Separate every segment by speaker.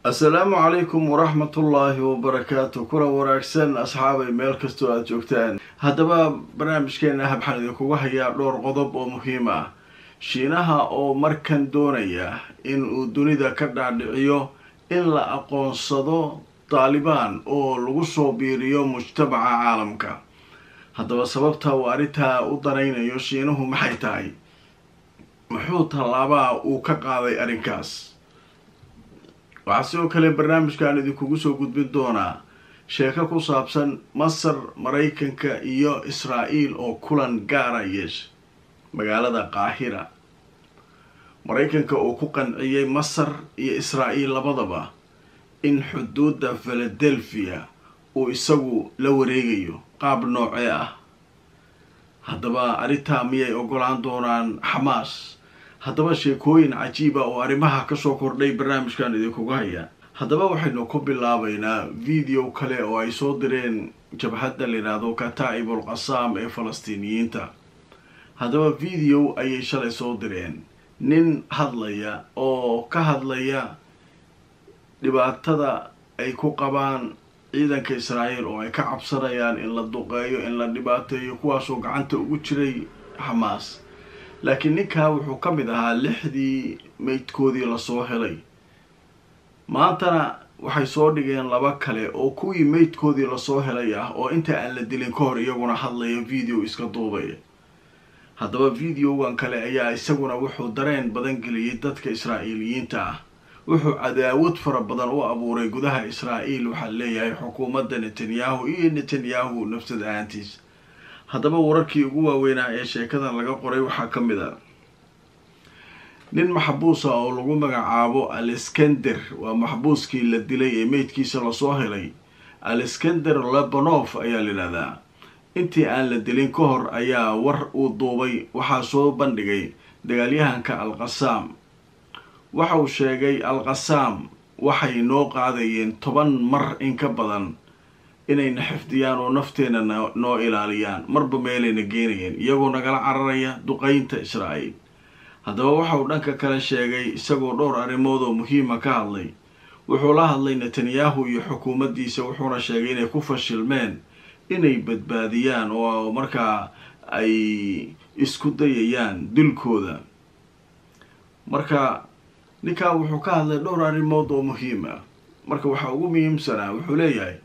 Speaker 1: assalaamu calaykum waraxmatullaahi wabarakaatu kuna wanaagsan asxaabay meel kastoo aada joogtaan haddaba barnaamijkeena habxaan idinkuga hayaa dhowr qodob oo muhiim ah shiinaha oo markan doonaya in uu dunida ka dhaadhiciyo in la aqoonsado daalibaan oo lagu soo biiriyo mujtamaca caalamka haddaba sababta uu arrintaa u danaynayo shiinuhu maxay tahay muxuu tallaabaa uu ka qaaday arrinkaas waxaa sidoo kale barnaamijkan idinkugu soo gudbin doonaa sheeko ku saabsan masar maraykanka iyo israa-el oo kulan gaara yeesha magaalada qaahira maraykanka uu ku qanciyey masar iyo israa-el labadaba in xuduudda philadelphia uu isagu la wareegayo qaab noocee ah haddaba arrintaa miyay ogolaan doonaan xamaas haddaba sheekooyin cajiiba oo arrimaha kasoo kordhay barnaamijkan idinkuga haya haddaba waxaynu ku bilaabaynaa video kale oo ay soo direen jabhadda layidhaahdo kataa'ibul qasaam ee falastiiniyiinta haddaba video ayay shalay soo direen nin hadlaya oo ka hadlaya dhibaatada ay ku qabaan ciidanka israa'iil oo ay ka cabsanayaan in la duqeeyo in la dhibaateeyo kuwaasoo gacanta ugu jiray xamaas laakiin ninkaa wuxuu ka mid ahaa lixdii meydkoodii lasoo helay maantana waxay soo dhigeen laba kale oo kuwii meydkoodii lasoo helay ah oo inta aan la dilin ka hor iyaguna hadlaya video iska duubaya haddaba videogan kale ayaa isaguna wuxuu dareen badan geliyay dadka israa'iiliyiinta ah wuxuu cadaawad fara badan u abuuray gudaha israa'iil waxaa leeyahay xukuumadda netanyahu iyo netanyahu nafsad ahaantiisa haddaba wararkii ugu waaweynaa ee sheekadan laga qoray waxaa ka mid a nin maxbuusa oo lagu magacaabo aleskender waa maxbuuskii la dilay ee meydkiisa lasoo helay aleskender lebanof ayaa layidhahdaa intii aan la dilin ka hor ayaa war uu duubay waxaa soo bandhigay dagaalyahanka alqasaam waxa uu sheegay alqasaam waxay noo qaadayeen toban mar in ka badan inayna xifdiyaan oo nafteena noo ilaaliyaan marba meelayna geenayeen iyagoo nagala cararaya duqeynta israa'iil haddaba waxa uu dhanka kale sheegay isagoo dhowr arrimood oo muhiima ka hadlay wuxuu la hadlay netanyahu iyo xukuumaddiisa wuxuuna sheegay inay ku fashilmeen inay badbaadiyaan oo markaa ay isku dayayaan dilkooda marka ninkaa wuxuu ka hadlay dhowr arrimood oo muhiim ah marka waxaa ugu muhiimsanaa wuxuu leeyahay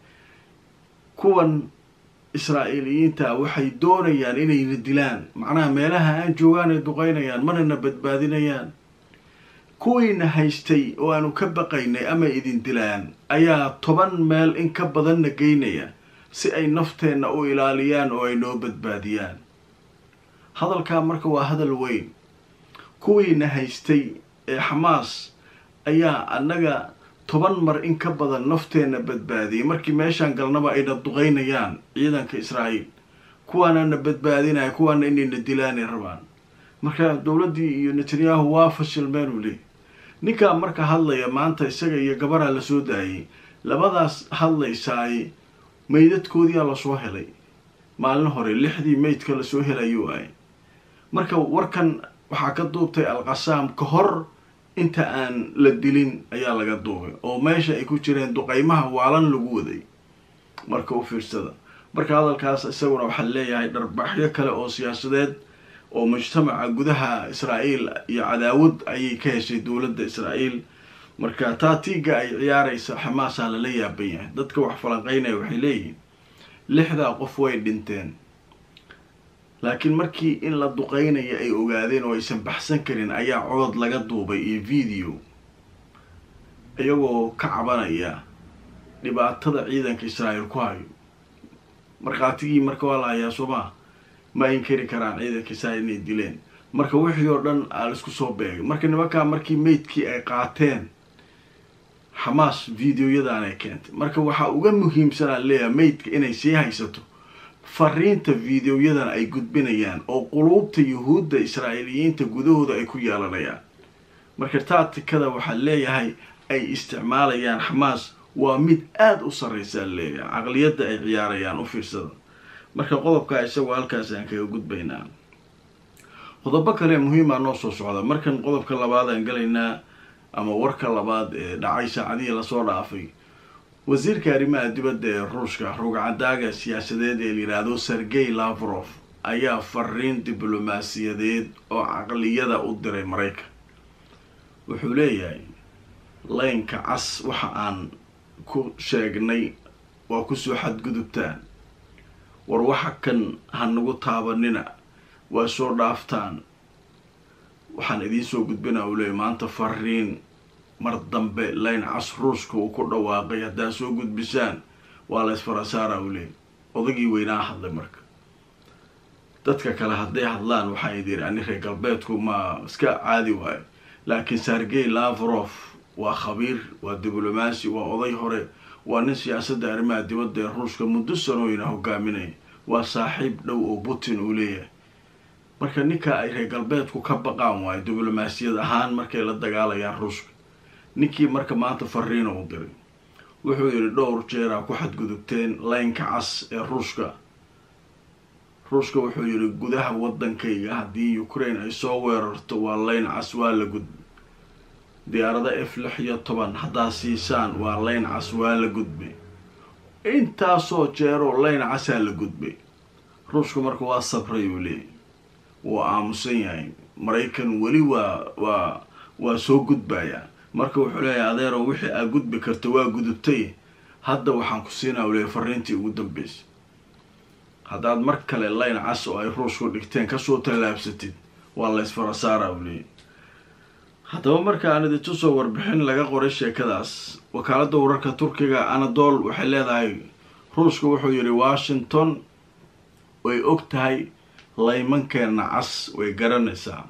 Speaker 1: kuwan israa'iiliyiinta waxay doonayaan inayna dilaan macnaha meelaha aan joogaan ay duqeynayaan manana badbaadinayaan kuwiina haystay oo aanu ka baqaynay ama idin dilaan ayaa toban meel in ka badanna geynaya si ay nafteenna u ilaaliyaan oo ay noo badbaadiyaan hadalkaa marka waa hadal weyn kuwiina haystay ee xamaas ayaa annaga toban mar in ka badan nafteenna badbaadiyay markii meeshaan galnaba ayna duqeynayaan ciidanka israa'iil kuwaanana badbaadinaya kuwaana inayna dilaanay rabaan marka dowladdii iyo netanyahu waa fashilmeen uu leey ninkaa marka hadlaya maanta isaga iyo gabaraa lasoo daayay labadaas hadlaysaay meydadkoodiyaa lasoo helay maalin hore lixdii meydka lasoo helayuu ahay marka warkan waxaa ka duubtay alqasaam ka hor inta aan la dilin ayaa laga duubay oo meesha ay ku jireen duqeymaha waalan lagu waday marka u fiirsada marka hadalkaas isaguna waxaa leeyahay dharbaxyo kale oo siyaasadeed oo mujtamaca gudaha israa'iil iyo cadaawad ayay ka heshay dowladda israa'iil marka taatiiga ay ciyaaraysa xamaasaa lala yaaban yahay dadka wax falanqeynaya waxay leeyihiin lixdaa qof way dhinteen laakiin markii in la duqeynaya ay ogaadeen oo aysan baxsan karin ayaa codod laga duubay iyo video iyagoo ka cabanaya dhibaatada ciidanka israa'iil ku hayo markhaatigii marka waa la hayaa soomaa ma inkari karaan ciidanka israa'iil inay dileen marka wixii oo dhan aa la isku soo beegay marka nimankaa markii meydkii ay qaateen xamaas videoyadan ay keentay marka waxaa uga muhiimsanaa leeyahay meydka inay sii haysato fariinta videoyadan ay gudbinayaan oo quluubta yuhuudda israa'iiliyiinta gudahooda ay ku yeelanayaan marka taatikada waxaa leeyahay ay isticmaalayaan xamaas waa mid aada u sarreysaa leeyahay caqliyadda ay ciyaarayaan u fiirsada marka qodobkaa isagoo halkaas aan kaga gudbaynaa qodobo kale muhiima noo soo socda markan qodobka labaad aan galaynaa ama warka labaad ee dhacay saacadihii lasoo dhaafay wasiirka arrimaha dibadda ee ruushka rugcadaaga siyaasadeed ee layidhaahdo sergey lavrof ayaa fariin diblomaasiyadeed oo caqliyada u diray maraykan wuxuu leeyahay laynka cas waxa aan ku sheegnay waa kusoo xadgudubtaan war waxa kan ha nagu taabanina waa soo dhaaftaan waxaan idiin soo gudbina uu leeyay maanta fariin mar dambe layn cas ruushka uu ku dhawaaqay haddaad soo gudbisaan waa la ysfarasaara uu leeyay odagii weynaa hadlay marka dadka kale hadday hadlaan waxaa idiri ani reer galbeedku ma iska caadi waayo laakiin sergey lavrof waa khabiir waa diblomaasi waa oday hore waa nin siyaasadda arrimaha dibadda ee ruushka muddo sanooyina hogaaminaya waa saaxiib dhow oo putin uu leeyahay marka ninka ay reer galbeedku ka baqaan waayo diblomaasiyad ahaan markay la dagaalayaan ruushka ninkii marka maanta fariina u diray wuxuu yidhi dhowr jeeraa ku xadgudubteen laynka cas ee ruushka ruushka wuxuu yidhi gudaha waddankayga haddii ukraine ay soo weerarto waa layn cas waa la gudbay diyaarada f lix iyo toban haddaad siisaan waa layn cas waa la gudbay intaasoo jeeroo layn casaa la gudbay ruushku marka waa sabray uu leeyay wuu aamusan yahay maraykan weli waa waa waa soo gudbayaa marka wuxuu leeyahay adeero wixii aad gudbi karta waa gudubtay hadda waxaan ku siinaa u leeyay fariintii ugu dambeysay haddaad mar kale layn cas oo ay ruushku dhigteen kasoo tallaabsatid waa la ysfarasaara u leeyay haddaba marka aan idintu soo warbixin laga qoray sheekadaas wakaaladda wararka turkiga anadol waxay leedahay ruushka wuxuu yidhi washington way og tahay laymankeena cas way garanaysaa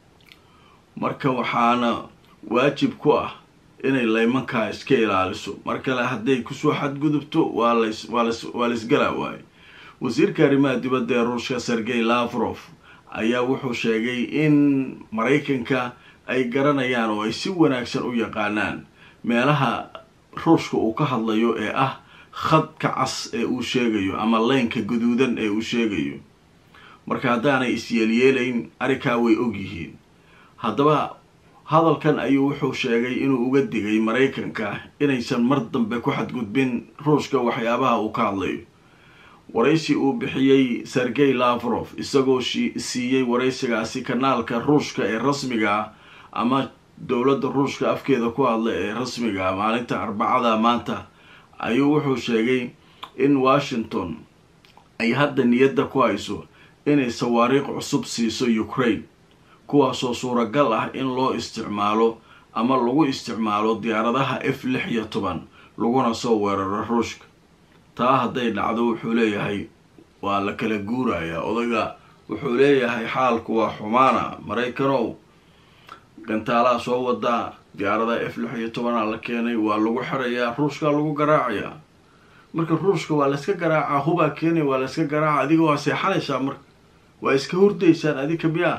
Speaker 1: marka waxaana waajib ku ah inay laymankaa iska ilaaliso mar kale hadday kusoo xadgudubto waa las waa las waa laisgalaa waayo wasiirka arrimaha dibadda ee ruushka sergey lavrof ayaa wuxuu sheegay in maraykanka ay garanayaan oo ay si wanaagsan u yaqaanaan meelaha ruushka uu ka hadlayo ee ah khadka cas ee uu sheegayo ama leynka guduudan ee uu sheegayo marka haddaanay isyeelyeelayn arrinkaa way og yihiin haddaba hadalkan ayuu wuxuu sheegay inuu uga digay maraykanka inaysan mar dambe ku xadgudbin ruushka waxyaabaha uu ka hadlayo waraysi uu bixiyey sergey lavrof isagoo siiyey waraysigaasi kanaalka ruushka ee rasmiga ah ama dowladda ruushka afkeeda ku hadla ee rasmiga ah maalinta arbacada maanta ayuu wuxuu sheegay in washington ay hadda niyadda ku hayso inay sawaariikh cusub siiso ukraine kuwaasoo suuragal ah in loo isticmaalo ama lagu isticmaalo diyaaradaha f lix iyo toban laguna soo weeraro ruushka taa hadday dhacdo wuxuu leeyahay waa la kala guurayaa odaga wuxuu leeyahay xaalku waa xumaana maraykanow gantaalaha soo wadaa diyaaradaha f lix iyo tobanaa la keenay waa lagu xirayaa ruushkaa lagu garaacayaa marka ruushka waa layska garaacaa hubaa keenaya waa layska garaaca adiga waa seexanaysaa marka waa iska hurdaysaan adika miyaa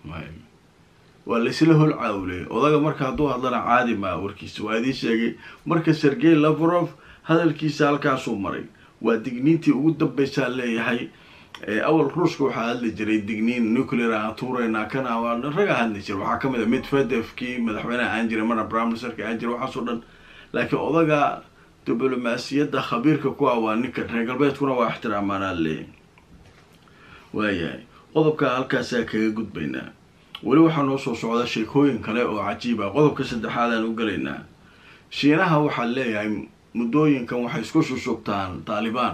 Speaker 1: waa laysla holcaa u leeyay odaga marka hadduu hadlana caadi maa warkiisa waa idiin sheegay marka sergey lavrof hadalkiisa halkaasuu maray waa digniintii ugu dambaysaa leeyahay awal ruushka waxaa hadli jiray digniin nuclear aan tuuraynaa kana waa raga hadli jira waxaa kamid a medvedevkii madaxweyneha aan jiray marna prime ministerka aan jiray waxaasoo dhan laakiin odaga diblomaasiyadda khabiirka ku ah waa ninka reer galbeedkuna waa ixtiraamaanaa leeyahay waayahay qodobka halkaasaa kaga gudbaynaa weli waxaa noo soo socda sheekooyin kale oo cajiib ah qodobka saddexaad aan u gelaynaa shiinaha waxaa leeyahay muddooyinkan waxay isku shushubtaan taalibaan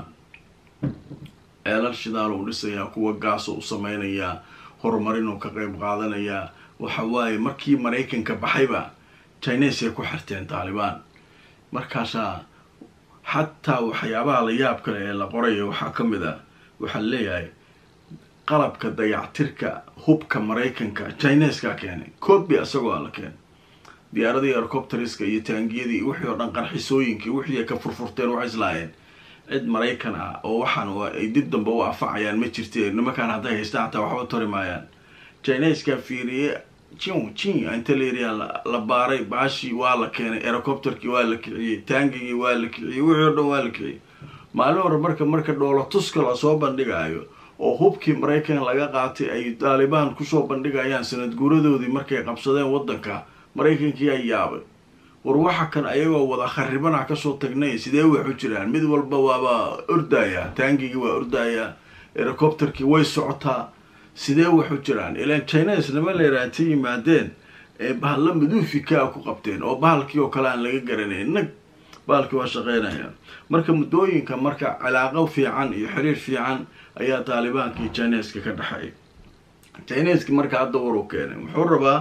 Speaker 1: ceelal shidaal uu dhisayaa kuwa gaasa u sameynayaa horumarin uu ka qeyb qaadanayaa waxa waaye markii maraykanka baxayba chinesay ku xirteen taalibaan markaasaa xataa waxyaabaha la yaab kale ee la qoraya waxaa ka mid ah waxaa leeyahay qalabka dayactirka hubka maraykanka chineska keenay coobi isagoo a la keenay diyaaradii hercopteriska iyo taangiyadii wixii oo dhan qarxisooyinkii wixii ay ka furfurteen waxay islaayeen cid maraykan ah oo waxaan ay dib dambe u anfacayaan ma jirte nimankaan hadday haystaan xataa waxba tori maayaan chineska fiiriye jin jin inta layiriyaa la baaray baashii waa la keenay hercopterkii waa la kiciyey taangigii waa la kiciyey wixii o dhan waa la kiciyey maalin hore marka marka dhoola tuska lasoo bandhigaayo oo hubkii maraykan laga qaatay ay taalibaan kusoo bandhigayaan sanad guuradoodii markay qabsadeen waddanka maraykankii aa yaabay war waxa kan ayagoo wada kharibana kasoo tagnay sidee wax u jiraan mid walba waaba ordayaa taangigii waa ordayaa helicopterkii way socotaa sidee wax u jiraan ilaan chines nima leeraata yimaadeen ee bahalla maduufikaa ku qabteen oo bahalkii oo kale aan laga garanayn nag bahalkii waa shaqeynaya marka muddooyinka marka cilaaqo fiican iyo xiriir fiican ayaa taalibaankii chineska ka dhexeeya chineski marka hadda war u keenay wuxuu rabaa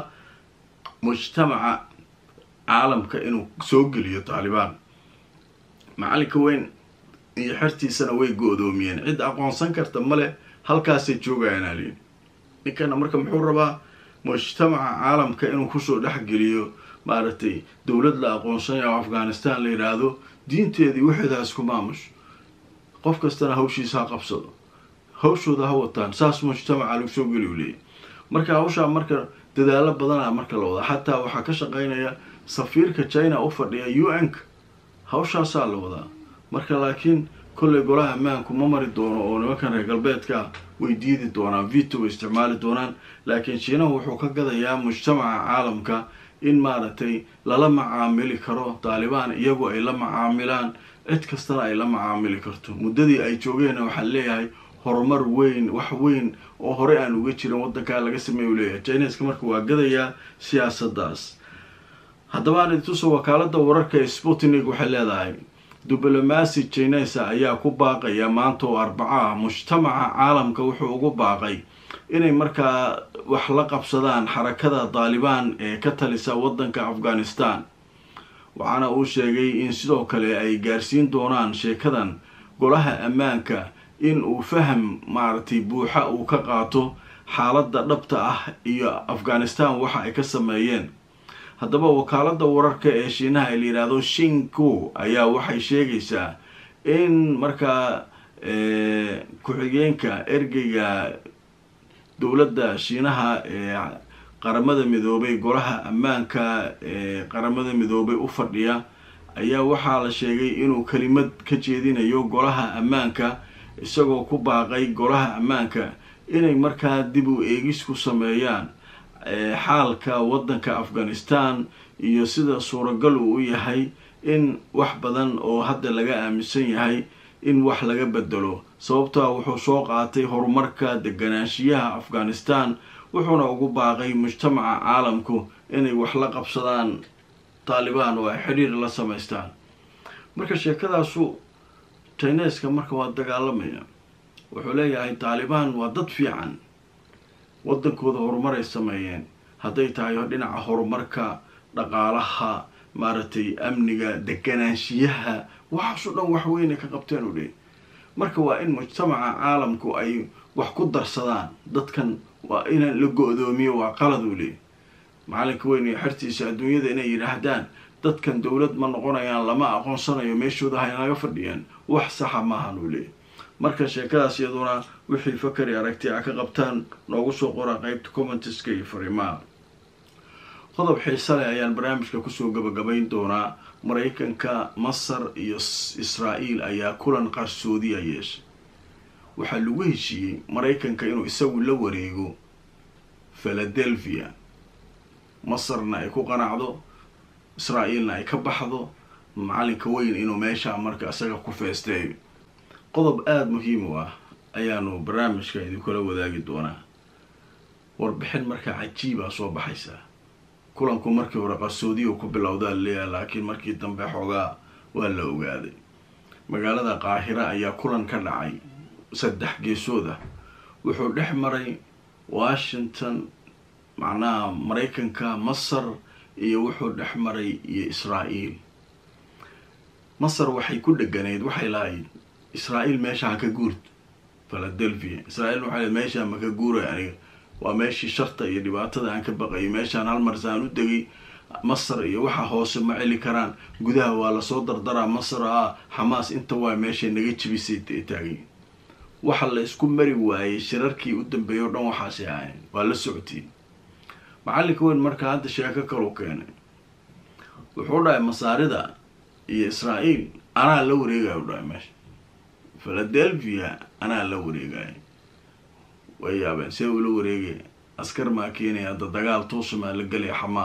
Speaker 1: mujtamaca caalamka inuu soo geliyo taalibaan macalinka weyn iyo xertiisana way go-doomiyeen cid aqoonsan karta male halkaasay joogayaan aliin ninkana marka muxuu rabaa mujtamaca caalamka inuu kusoo dhexgeliyo maaragtay dowlad la aqoonsanayo oo afghanistan la yidhaahdo diinteedii waxeedaas ku maamusho qof kastana hawshiisa ha qabsado hawshooda ha wataan saas mujtamaca lagu soo geli u leeyahy marka hawshaa marka dadaalo badana marka la wadaa xataa waxaa ka shaqeynaya safiirka china u fadhiya u n-ka hawshaasaa la wadaa marka laakiin kolley golaha ammaanku ma mari doono oo nimankan reer galbeedka way diidi doonaan vito way isticmaali doonaan laakiin shiinahu wuxuu ka gadayaa mujtamaca caalamka in maaragtay lala macaamili karo taalibaan iyagu ay la macaamilaan cid kastana ay la macaamili karto muddadii ay joogeenna waxaa leeyahay horumar weyn wax weyn oo horey aan uga jirin waddankaa laga sameeya u leeyahay chineska marka waa gadayaa siyaasaddaas haddaba aan idintuso wakaalada wararka ee sputnik waxay leedahay diblomaasi chinesa ayaa ku baaqaya maanta oo arbaco ah mujtamaca caalamka wuxuu ugu baaqay inay markaa wax la qabsadaan xarakada taalibaan ee ka talisa waddanka afghanistan waxaana uu sheegay in sidoo kale ay gaarsiin doonaan sheekadan golaha ammaanka in uu faham maaragtay buuxa uu ka qaato xaaladda dhabta ah iyo afghanistan waxa ay ka sameeyeen haddaba wakaalada wararka ee shiinaha ee la yidhaahdo shinku ayaa waxay sheegaysaa in markaa ku-xigeenka ergeyga dowladda shiinaha ee qaramada midoobay golaha ammaanka ee qaramada midoobay u fadhiya ayaa waxaa la sheegay inuu kelimad ka jeedinayo golaha ammaanka isagoo ku baaqay golaha ammaanka inay markaa dib u eegis ku sameeyaan xaalka waddanka afghanistan iyo sida suuragal uu u yahay in wax badan oo hadda laga aaminsan yahay in wax laga bedelo sababtaa wuxuu soo qaatay horumarka deganaanshiyaha afghanistan wuxuuna ugu baaqay mujtamaca caalamku inay wax la qabsadaan taalibaan oo ay xidhiir la samaystaan marka sheekadaasu chineska marka waa dagaalamaya wuxuu leeyahay taalibaan waa dad fiican waddankooda horumar ay sameeyeen hadday tahay dhinaca horumarka dhaqaalaha maaragtay amniga deganaanshiyaha waxaasoo dhan wax weynay ka qabteen u leey marka waa in mujtamaca caalamku ay wax ku darsadaan dadkan waa inaan la go-doomiyo waa qalad uu leey macalinka weyn iyo xertiisa adduunyada inay yidhaahdaan dadkan dowlad ma noqonayaan lama aqoonsanayo meeshooda haynaga fadhiyaan wax saxa maahan uu leey marka sheekadaas iyaduna wixii fakari aragti a ka qabtaan noogu soo qora qeybta commentiska iyo fariimaha qodob xiise leh ayaan barnaamijka kusoo gabagabayn doonaa maraykanka masar iyo israa'iil ayaa kulan qarsoodiya yeeshay waxaa lagu heshiiyey maraykanka inuu isagu la wareego philadelphia masarna ay ku qanacdo israa'iilna ay ka baxdo macalinka weyn inuu meeshaa marka isaga ku feesteeyo qodob aada muhiim u ah ayaanu barnaamijka idinkula wadaagi doonaa warbixin markaa cajiibaa soo baxaysaa kulanku markii hore qarsoodiyu ku bilowdaa leeyahay laakiin markii dambe xoogaa waa la ogaaday magaalada qaahira ayaa kulan ka dhacay saddex geesood ah wuxuu dhex maray washington macnaha maraykanka masar iyo wuxuu dhex maray iyo israa'iil masar waxay ku dheganayd waxay lahayd israa'iil meesha ha ka guurt philadelphia israa'iil waxay lahayd meeshaa ma ka guuray aniga waa meeshii sharta iyo dhibaatada aan ka baqayo meeshaan hal marsaan u degay masar iyo waxa hoose ma celi karaan gudaha waa lasoo dardaraa masar ah xamaas inta waa meeshay naga jibisay taagay waxa la isku mari waayey shirarkii u dambeeyay o dhan waxaasi ahayn waa la socotiin macalinka weyn markaa hadda sheeko kalu keenay wuxuu dhahay masaarida iyo israa'iil anaa la wareegaya u dhahay meesha philadelphia anaa la wareegaya way yaabeen see ula wareegaya askar maa keenaya hadda dagaal tuusumaa la gelaya xamaas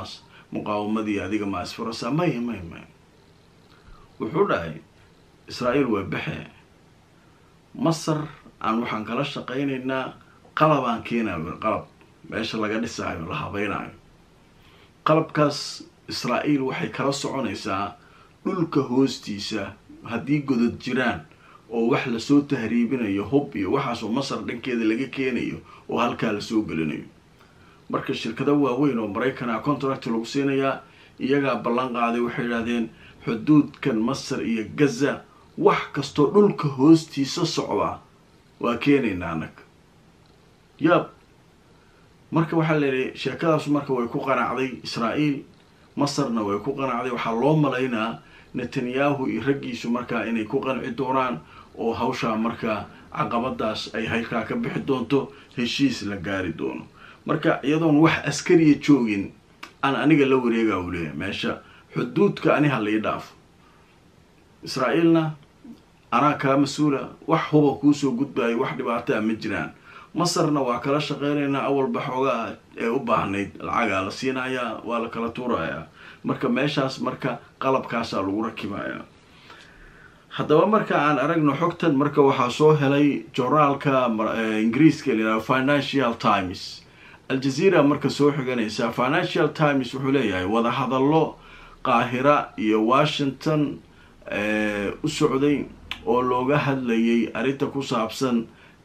Speaker 1: muqaawamadii adiga ma isfurasa maya maya maya wuxuu dhahay israa'iil waa baxe masar aan waxaan kala shaqaynaynaa qalabaan keenayo qalab meesha laga dhisaayo la habaynayo qalabkaas israa'iil waxay kala soconaysaa dhulka hoostiisa haddii godad jiraan oo wax lasoo tahriibinayo hub iyo waxaasoo masar dhankeeda laga keenayo oo halkaa lasoo gelinayo marka shirkado waaweyn oo maraykanaa contract lagu siinayaa iyagaa ballan qaaday waxay idhahdeen xuduudkan masar iyo gaza wax kastoo dhulka hoostiisa socda waa keenaynaa annaga yaab marka waxaa layidhi sheekadaasu marka way ku qanacday israa'iil masarna way ku qanacday waxaa loo malaynaa netanyahu iyo raggiisu markaa inay ku qanci doonaan oo hawshaa markaa caqabadaas ay halkaa ka bixi doonto heshiis la gaari doono marka iyadoon wax askariya joogin aan aniga la wareegaa u leeyahay meesha xuduudka ani ha lai dhaafo israa'iilna anaa kaa mas-uula wax huba kuusoo gudbaayo wax dhibaataa ma jiraan masarna waa kala shaqeynaynaa awalba xoogaa ee u baahnayd lacagaa la siinayaa waa la kala tuurayaa marka meeshaas marka qalabkaasaa lagu rakibayaa haddaba marka aan aragno xogtan marka waxaa soo helay journaalka ingiriiska layihahdo financial times aljazeera marka soo xiganaysa financial times wuxuu leeyahay wadahadallo qaahira iyo washington u socday oo looga hadlayay arrinta ku saabsan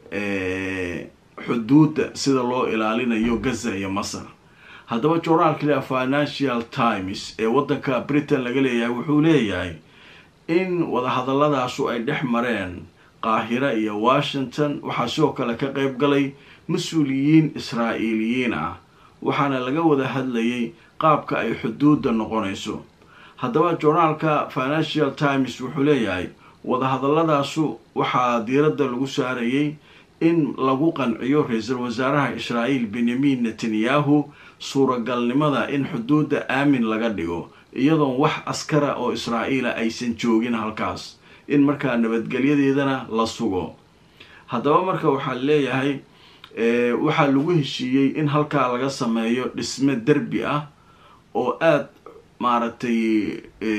Speaker 1: xuduudda sida loo ilaalinayo gaza iyo masar haddaba journaalka lea financial times ee waddanka britain laga leeyahay wuxuu leeyahay in wadahadalladaasu ay dhex mareen qaahira iyo washington waxaa sidoo kale ka qeyb galay mas-uuliyiin israa'iiliyiin ah waxaana laga wada hadlayay qaabka ay xuduudda noqonayso haddaba journaalka financial times wuxuu leeyahay wadahadalladaasu waxaa diiradda lagu saarayay in lagu qanciyo ra-iisul wasaaraha israa'iil benyamin netanyahu suuragalnimada in xuduudda aamin laga dhigo iyadoon wax askara oo israa'iila aysan joogin halkaas in markaa nabadgelyadeedana la sugo haddaba marka waxaa leeyahay waxaa lagu heshiiyey in halkaa laga sameeyo dhisme derbi ah oo aada maaragtay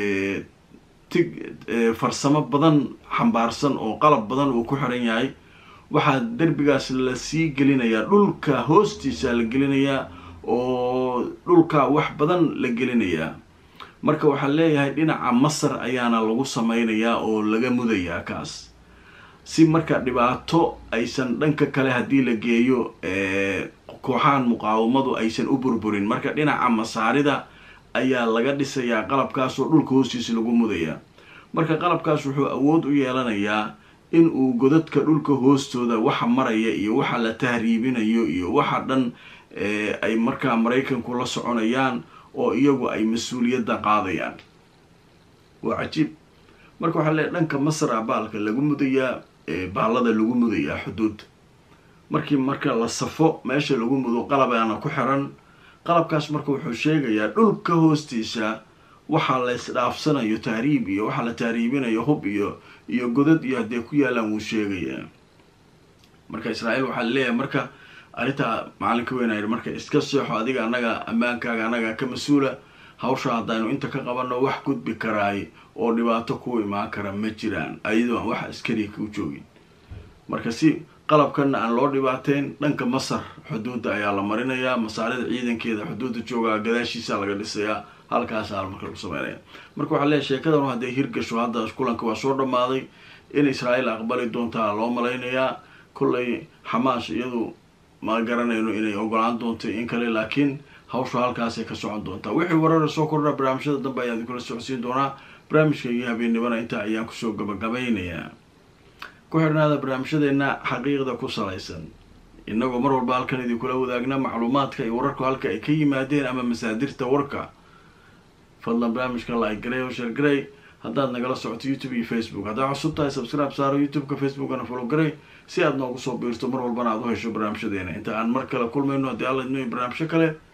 Speaker 1: tig farsamo badan xambaarsan oo qalab badan uu ku xiran yahay waxaa derbigaas lasii gelinayaa dhulka hoostiisa la gelinayaa oo dhulka wax badan la gelinayaa marka waxaa leeyahay dhinaca masar ayaana lagu sameynayaa oo laga mudayaa kaas si marka dhibaato aysan dhanka kale haddii la geeyo kooxahan muqaawamadu aysan u burburin marka dhinaca masaarida ayaa laga dhisayaa qalabkaas oo dhulka hoostiisa lagu mudayaa marka qalabkaas wuxuu awood u yeelanayaa in uu godadka dhulka hoostooda waxa maraya iyo waxa la tahriibinayo iyo waxa dhan ay markaa maraykanku la soconayaan oo iyagu ay mas-uuliyadda qaadayaan waa cajiib marka waxaa leeay dhanka masar a baalka lagu mudayaa baallada lagu mudayaa xuduudda markii marka la safo meesha lagu mudo qalabaana ku xiran qalabkaas marka wuxuu sheegayaa dhulka hoostiisa waxaa la isdhaafsanayo tahriib iyo waxaa la tahriibinayo hub iyo iyo godad iyo haddee ku yaalaan wuu sheegayaa marka israa'iil waxaa leeyahay marka arrintaa macalinka weynayr marka iska seexo adiga annaga ammaankaaga annaga ka mas-uula hawsha haddaynu inta ka qabanno wax gudbi karaay oo dhibaato ku imaan kara ma jiraan ayadoo aan wax askariga ku joogin marka si qalabkanna aan loo dhibaateyn dhanka masar xuduudda ayaa la marinayaa masaarida ciidankeeda xuduudda joogaa gadaashiisa laga dhisayaa halkaasaa marka lagu sameynaya marka waxaa leeyahy sheekadanu hadday hirgasho hadda kulanka waa soo dhammaaday in israa'iil aqbali doontaa loo malaynayaa kollay xamaas iyadu ma garanayno inay ogolaan doonto in kale laakiin hawsha halkaasay ka socon doontaa wixii warara soo kordha barnaamijyada dambe ayaan idinkula socodsiin doonaa barnaamijka iyo habeennimana intaa ayaan kusoo gabagabaynayaa ku xidhnaada barnaamijyadeena xaqiiqda ku salaysan inagoo mar walba halkan idinkula wadaagna macluumaadka iyo wararku halka ay ka yimaadeen ama masaadirta warka fadlan barnaamijka like garey oo sheer garey haddaad nagala socoto youtube iyo facebook haddaad cusub tahay subscribe saaro youtube-ka facebookana follow garey si aad noogu soo biirto mar walbana aad u hesho barnaamijyadeena inta aan mar kale kulmayno haddii alla idmo barnaamijyo kale